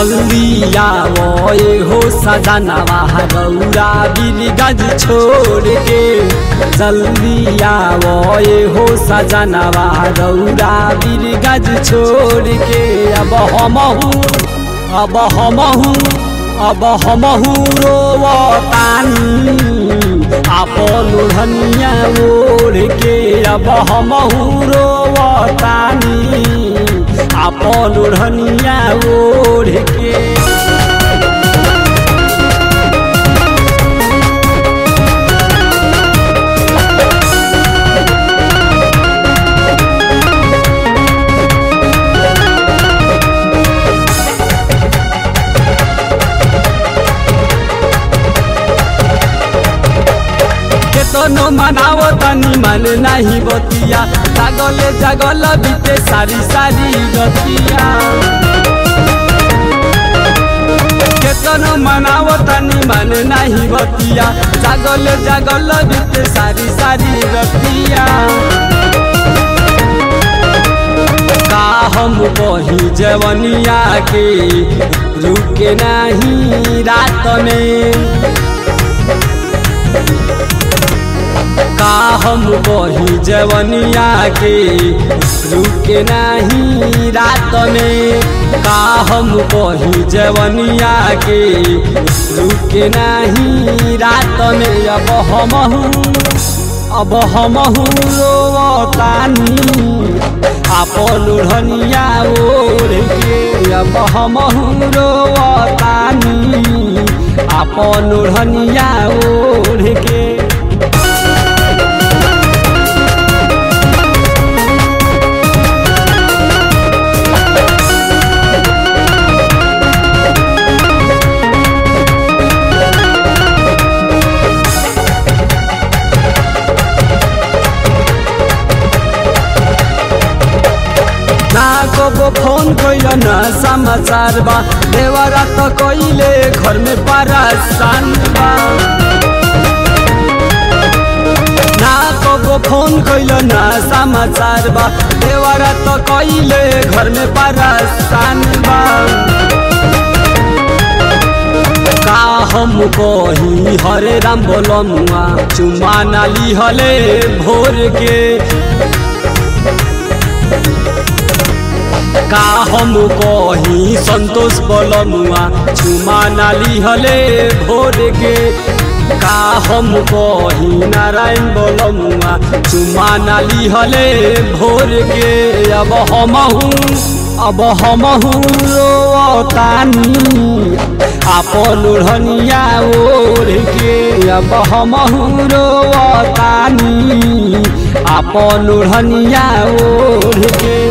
जल्दी आओ ए हो सजनवा रौरा बिरगज छोड़ के जल्दी आओ ए हो सजनवा रौरा बिरगज छोड़ के अब हमहू अब हमहू अब हमहू रोवतानी आपन ओढ़निया ओढ़ के अब हमहू रोवतानी आपन ओढ़निया ओढ़ के केतनो मनावो तनी मन नहीं बतिया जागले जागल बीते सारी सारी गतिया केतनो मनावो तनी मन नहीं बतिया जागले जागल बीते सारी सारी गतिया का हम कही जवनिया के रुके नहीं रात में का हम कही जवनिया के रुके नहीं रात में का हम कही जवनिया के रुके नहीं रात में अब हमहू अब हमहू रोवतानी आपन ओढ़निया ओढ़ के अब हमहू रोवतानी आपन ओढ़निया ओढ़ के ना कबो फोन कैल न समाचार बा देवरा त कइले घर में परेशान बा ना कबो फोन कैल न समाचार बा देवरा त कइले घर में परेशान बा का हम कही हरे राम बोलमुआ चुमा नाली हले भोर के का हम कही संतोष बलमुआ चुमा नाली हले भोर के का हम कही नारायण बलमुआ चुमा नाली हले भोर के अब हमहू अब हमहू रोतानी आपन ओढ़निया ओढ़ के अब हमहू रोतानी आपन ओढ़निया ओढ़ के